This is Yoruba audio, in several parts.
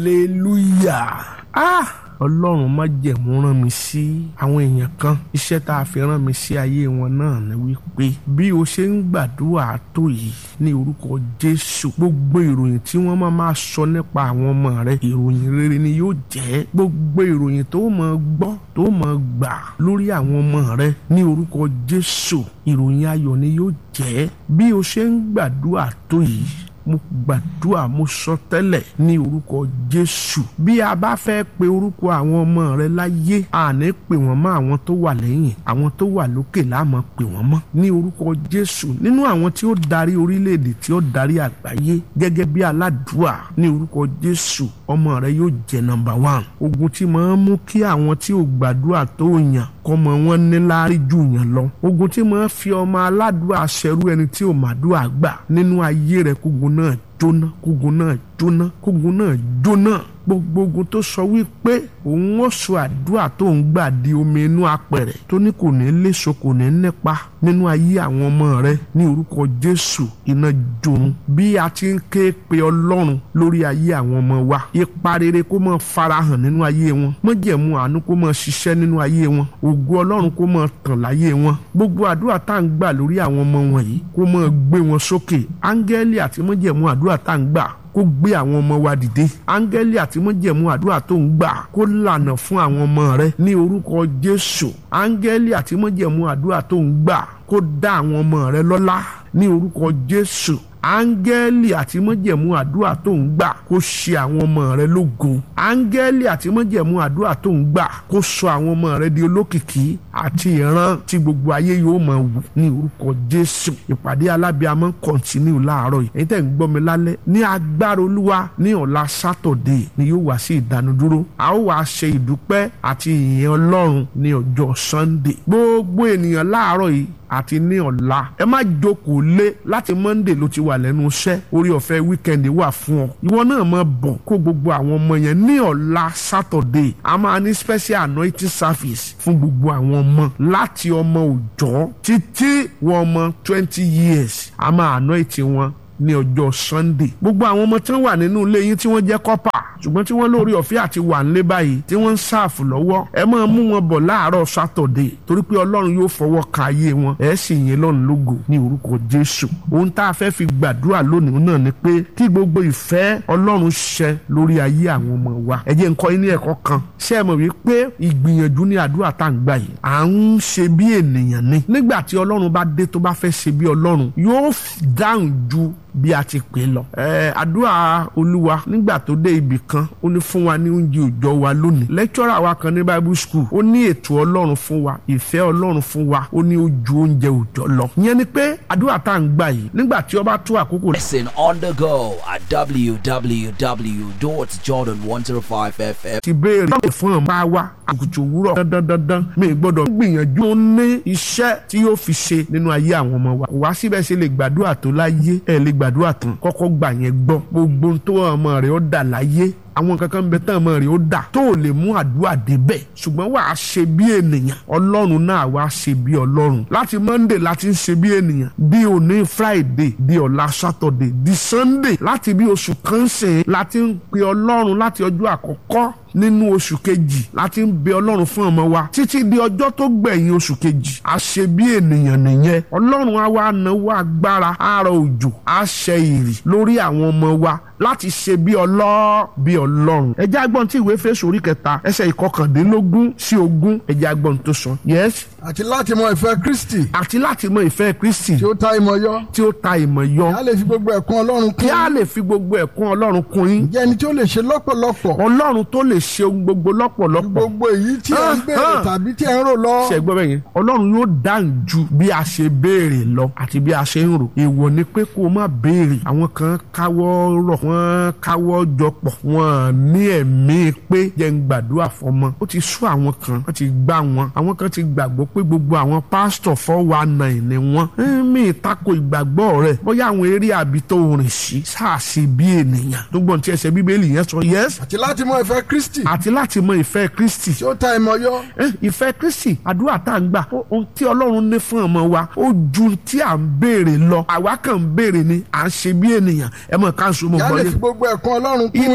hallelujah ah ọlọ́run má jẹ̀mú rán mi sí àwọn èèyàn kan iṣẹ́ tá a fi rán mi sí ayé wọn náà ni wípé bí o ṣe ń gbàdúrà tó yìí ní orúkọ jésù gbogbo ìròyìn tí wọ́n máa máa sọ nípa àwọn ọmọ rẹ ìròyìn rere ni yóò jẹ́ gbogbo ìròyìn tó máa gbọ́ tó máa gbà lórí àwọn ọmọ rẹ ní orúkọ jésù ìròyìn ayọ̀ ni yóò jẹ́ bí o ṣe ń gbàdúrà tó yìí mo gbàdúrà mo sọ tẹ́lẹ̀ ní orúkọ jésù bí a bá fẹ́ pe orúkọ àwọn ọmọ rẹ láyé àní pè wọ́n mọ́ àwọn tó wà lẹ́yìn àwọn tó wà lókè láàmú pè wọ́n mọ́ ní orúkọ jésù nínú àwọn tí ó darí orílẹ̀-èdè tí ó darí àgbáyé gẹ́gẹ́ bí aládùúà ní orúkọ jésù ọmọ rẹ yóò jẹ́ nọ́mbà wán ogun tí máa ń mú kí àwọn tí ò gbàdúrà tó yàn kọ́mọ wọn ní láárí jù yàn lọ ogun tí máa ń fi ọmọ aládùúà ṣẹrú ẹni tí ò màdùúà gbà nínú ayé rẹ kógun náà jóná kógun náà jóná kógun náà jóná gbogbo ogun tó sọ wípé òun ó sọ àdúrà tó ń gbà di omi inú apẹ̀rẹ̀ tó ní kò ní léso kò ní nípa nínú ayé àwọn ọmọ rẹ ní orúkọ jésù iná jòun bí a ti ń ké pe ọlọ́run lórí ayé àwọn ọmọ wa ipa rere kó máa farahàn nínú ayé wọn májẹ̀mú àánú kó máa ṣiṣẹ́ nínú ayé wọn ògo ọlọ́run kó máa tàn láyé wọn gbogbo àdúrà tá à ń gbà lórí àwọn ọmọ wọ̀nyí kó máa gbé wọn sókè áńgẹ́lì àti májẹ̀mú àdúrà tá à ń gbà kó gbé àwọn ọmọ wa dìde áńgẹ́lì àti mọ́jẹ̀mú àdúrà tó ń gbà kó lànà fún àwọn ọmọ rẹ ní orúkọ jésù áńgẹ́lì àti mọ́jẹ̀mú àdúrà tó ń gbà kó dá àwọn ọmọ rẹ lọ́lá ní orúkọ jésù áńgẹ́lì àti mọ́jẹ̀mú àdúrà tó ń gbà kó ṣe àwọn ọmọ rẹ lógo áńgẹ́lì àti mọ́jẹ̀mú àdúrà tó ń gbà kó sọ àwọn ọmọ rẹ di olókìkí àti ìran tí gbogbo ayé yóò máa wù ní orúkọ jésù ìpàdé alábíàmọ́ kọ́ntínú láàárọ̀ yìí ẹ̀yin tẹ́ ń gbọ́ mi lálẹ́ ní agbára olúwa ní ọ̀la sátọ̀dé ni yóò wá sí ìdánudúró a ó wá ṣe ìdúpẹ́ àti ìyìn ọlọ́run ní ọjọ́ sunday gbogbo ènìyàn láàárọ̀ yìí àti ní ọ̀la ẹ má jókòó lé láti monday ló ti wà lẹ́nu iṣẹ́ orí ọ̀fẹ́ weekend wà fún ọ ìwọ náà máa bọ̀ kó gbogbo àwọn ọmọ yẹn ní ọ̀la saturday a máa ní special anointing service fún gbogbo àwọn ọmọ láti ọmọ òòjọ́ títí wọ ọmọ twenty years a máa anoint wọn ní ọjọ́ sunday gbogbo àwọn ọmọ tí wọ́n wà nínú ilé yín tí wọ́n jẹ́ kọ́pà ṣùgbọ́n tí wọ́n lórí ọ̀fẹ́ àti wà nílé báyìí tí wọ́n ń ṣàfù lọ́wọ́ ẹ máa mú wọn bọ̀ láàárọ̀ sátọ̀dé torí pé ọlọ́run yóò fọwọ́ ka ayé wọn ẹ sì yìn lọ́run lógo ní orúkọ jésù ohun tá a fẹ́ fi gbàdúrà lónìí náà ni pé kí gbogbo ìfẹ́ ọlọ́run ṣẹ lórí ayé àwọn ọmọ wa ẹ jẹ́ n kọ́ yín ní ẹ̀kọ́ kan ṣé ẹ mọ̀ wípé ìgbìyànjú ní àdúrà tá à ń gbà yìí à ń ṣe bí ènìyàn ni nígbà tí ọlọ́run bá dé tó bá fẹ́ ṣe bí ọlọ́run yóò dáhùn ju bí a ti pè lọ. ẹ àdúrà olúwa nígbà tó dé ibì kan ó ní fún wa ní oúnjẹ òòjọ́ wa lónìí. lẹ́kítọ́rà wa kan ní bible school ó ní ètò ọlọ́run fún wa ìfẹ́ ọlọ́run fún wa ó ní ó ju oúnjẹ òòjọ́ lọ. ìyẹn ni pé àdúrà tá à ń gbà yìí nígbà tí ó bá tó àkókò. Listen on the go at www.jordan105fm. ti béèrè lọ́wọ́ fún ọmọ wa àkùtù òwúrọ̀ dandan dandan mi gbọ́dọ̀ gbìyànjú ó ní iṣẹ́ tí yóò fi ṣe nínú ayé àwọn ọmọ wa. kò wá síbẹ̀ ṣe lè gbàdúrà tó láyé ẹ̀ lè gbàdúrà tán kọ́kọ́ gbà yẹn gbọ́ gbogbo ohun tó ọmọ rẹ̀ ó dà láyé àwọn kankan bẹ tán ọmọ rẹ̀ ó dà tó ò lè mú àdúrà débẹ̀ ṣùgbọ́n wàá ṣe bí ènìyàn ọlọ́run náà wàá ṣe bí ọlọ́run láti monday láti ń ṣe bí ènìyàn bí òní friday di ọ̀la saturday di sunday láti bí oṣù kan ṣe láti ń pe ọlọ́run láti ọjọ́ àkọ́kọ́ nínú oṣù kejì láti ń bẹ ọlọ́run fún ọmọ wa títí di ọjọ́ tó gbẹ̀yìn oṣù kejì a ṣe bí ènìyàn nìyẹn ọlọ́run á wá náwó agbára àárọ̀ òjò á ṣe ìrì lórí àwọn ọmọ wa láti ṣe bí ọlọ́ bí ọlọ́run ẹjẹ́ agbọ́n tí ìwé Éfésù orí kẹta ẹsẹ̀ ìkọkàndínlógún sí ogún ẹjẹ́ agbọ́n tó sọ yes àti láti mọ ìfẹ́ Kristi àti láti mọ ìfẹ́ Kristi tí ó ta ìmọ̀ yọ tí ó ta ìmọ̀ yọ kí a lè fi gbogbo ẹ̀kún Ọlọ́run kí kún a lè fi gbogbo ẹ̀kún ọlọ́run kún yín jẹ́ ẹni tí ó lè ṣe lọ́pọ̀lọpọ̀ ọlọ́run tó lè ṣe ohun gbogbo lọ́pọ̀lọpọ̀ gbogbo èyí tí ẹ ń béèrè Ah, ah. tàbí tí ẹ ń rò lọ ṣe gbọ́ bẹ́ẹ̀ yẹn ọlọ́run yóò dáhùn ju bí a ṣe béèrè lọ àti bí a ṣe ń rò èèwọ̀ ni pé kó o má béèrè àwọn kan káwọ́ rọ̀ wọ́n káwọ́ jọpọ̀ wọ́n ní ẹ̀mí pé jẹ́ ń gbàdúrà fọmọ ó ti sú àwọn kan wọ́n ti gbá wọn àwọn kan ti gbàgbọ́ pé gbogbo àwọn pásítọ̀ fọ́wọ́ ànàyìn ni wọ́n mí ìtako ìgbàgbọ́ rẹ̀ bóyá àwọn eré àbí tó rìn sí sáàsì bí ènìyàn tó gbọ́n tí ẹsẹ̀ bíbélì yẹn sọ yẹ́s àti láti mọ ìfẹ́ Kristi àti láti mọ ìfẹ́ Kristi tí ó ta ìmọ̀ yọ Eh, ìfẹ́ kristi àdúrà tá à ń gbà ó- ohun tí ọlọ́run ní fún ọmọ wa ó ju tí à ń béèrè lọ àwa kàn ń béèrè ni à ń ṣe bí ènìyàn ẹ mọ̀ ká ń so mọ̀ kí a lè gbọ́lé fi gbogbo ẹ̀kún Ọlọ́run kún ibi yín táwa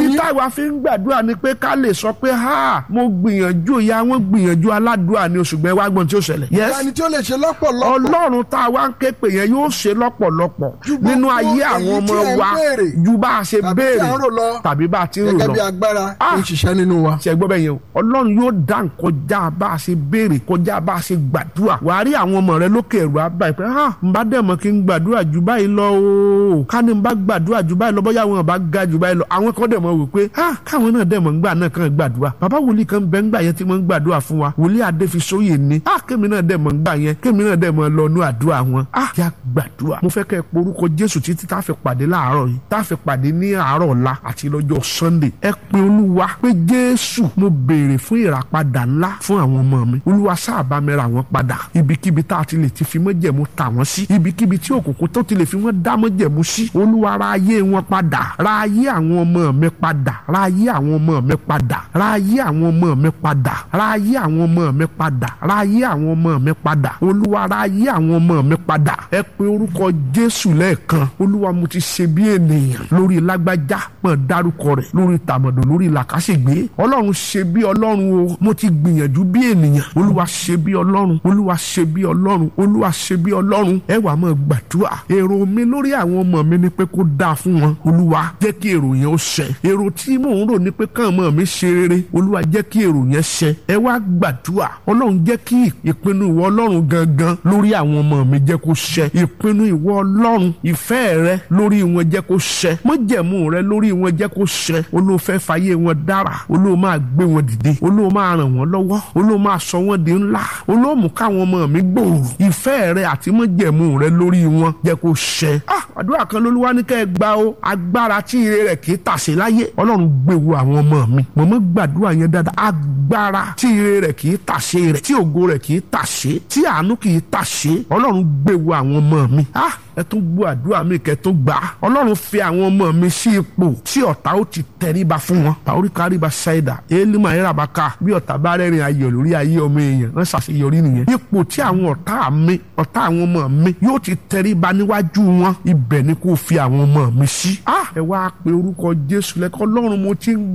a fi ń gbàdúrà ni pé ká lè sọ pé ha mo gbìyànjú ìyá wọn gbìyànjú aládùúrà ni oṣù gbẹ wá gbọ́n tí ó ṣẹlẹ̀. yes ẹni tí ó lè ṣe lọ́pọ̀lọpọ̀ ọlọ́run tá a wá ń ké pè yẹn yóò ṣe lọ́pọ̀lọpọ̀ Ju gbogbo nínú ayé àwọn èyí ọmọ tí ẹ ń wa béèrè ju bá a ṣe tàbí tí à ń rò lọ béèrè tàbí bá a ti ń rò gẹ́gẹ́ bí lọ agbára Ah. ń ṣiṣẹ́ nínú wa. ṣe gbọ́ bẹ́ẹ̀ yẹn o ọlọ́run yóò dá nǹkan já bá a ṣe béèrè kọjá bá a ṣe gbàdúrà wàá rí àwọn ọmọ rẹ lókè ẹ̀rọ abáyé pé ha n bá dẹ̀ mọ́ kí n gbàdúrà jù báyìí lọ o ká ní n bá gbàdúrà jù báyìí lọ bóyá àwọn bá ga jù báyìí lọ àwọn kan dẹ̀ mọ́ wò pé ha káwọn náà dẹ̀ mọ́ ń gbà náà kàn gbàdúrà bàbá wòlíì kan bẹ́ ń gbà yẹn tí wọ́n ń gbàdúrà fún wa wòlíì adéfisóyè ni ha kémi náà dẹ̀ mọ́ ń gbà yẹn kémi náà dẹ̀ mọ́ lọ nú àdúrà wọn ha yà gbàdúrà mo fẹ́ kẹ́ ẹ porúkọ jésù títí tá a fi pàdé láàárọ̀ yìí tá a fi pàdé ní àárọ̀ ọ̀la àti lọ́jọ́ sunday ẹ pe olúwa pé jésù mo béèrè fún ìràpadà ńlá fún àwọn ọmọ mi olúwa sáàbà mi ra wọn padà ibikíbi tá a ti lè ti fi mọ́jẹ̀mú tà wọ́n sí ibikíbi tí òkùnkùn tó ti lè fi wọ́n dá mọ́jẹ̀mú sí olúwa ra ayé wọn padà ra ayé àwọn ọmọ mi padà ra ayé àwọn ọmọ mi padà ra ayé àwọn ọmọ mi padà ra ayé àwọn ọmọ mi padà ra ayé àwọn ọmọ mi padà olúwa ra ayé àwọn ọmọ mi padà ẹ pe orúkọ jésù lẹ́ẹ̀kan olúwa mo ti ṣe bí ènìyàn lórí lágbájá mọ̀ dárúkọ rẹ̀ lórí tàmọ̀dò lórí làkàṣègbè ọlọ́run ṣe bí ọlọ́run o mo ti gbìyànjú bí ènìyàn olúwa ṣe bí ọlọ́run olúwa ṣe bí ọlọ́run olúwa ṣe bí ọlọ́run ẹ wà máa gbàdúrà èrò mi lórí àwọn ọmọ mi ni pé kó dáa fún wọn olúwa jẹ́ kí èrò yẹn ó ṣẹ èrò tí mò ń rò ni pé káwọn ọmọ mi ṣe rere olúwa jẹ́ kí èrò yẹn ṣẹ ẹ wá gbàdúrà ọlọ́run jẹ́ kí ìpinnu ìwọ ọlọ́run gangan lórí àwọn ọmọ mi jẹ́ kó ṣẹ ìpinnu ìwọ ọlọ́run ìfẹ́ rẹ lórí wọn jẹ́ kó ṣẹ mọ́jẹ̀mú rẹ lórí wọn jẹ́ kó ṣẹ olóòfẹ́ fàyè wọn dára olóò máa gbé wọn dìde olóò máa ràn wọ́n lọ́wọ́ olóò máa sọ wọ́n di ńlá olóò mú káwọn ọmọ mi gbòòrò ìfẹ́ rẹ àti mọ́jẹ̀mú rẹ lórí wọn jẹ́ kó ṣẹ. ah àdúrà kan lolúwa ní kẹ́ ẹ gba o agbára tí ire rẹ̀ kì í tàsé láyé ọlọ́run gbé wo àwọn ọmọ mi mọ̀mọ́ gbàdúrà yẹn dáadáa agbára tí ire rẹ̀ kì í tàsé rẹ̀ tí ògo rẹ̀ kì í tàsé tí àánú kì í tàsé ọlọ́run gbé wo àwọn ọmọ mi ah ẹ tún gbọ́ àdúrà mi kẹ́ tún gbà á ọlọ́run fi àwọn ọmọ mi sí ipò tí ọ̀tá ó ti tẹríba fún wọn pàórí káríba ṣáìdà élímà ìràbàkà bí ọ̀tá bá rẹ́rìn ayọ̀ lórí ayé ọmọ èèyàn wọ́n ṣàṣeyọrí nìyẹn ipò tí àwọn ọ̀tá mi ọ̀tá àwọn ọmọ mi yóò ti tẹríba níwájú wọn ibẹ̀ ni kò fi àwọn ọmọ mi sí. ah ẹ wá pe orúkọ jésù lẹ́kọ́ ọlọ́run mo ti ń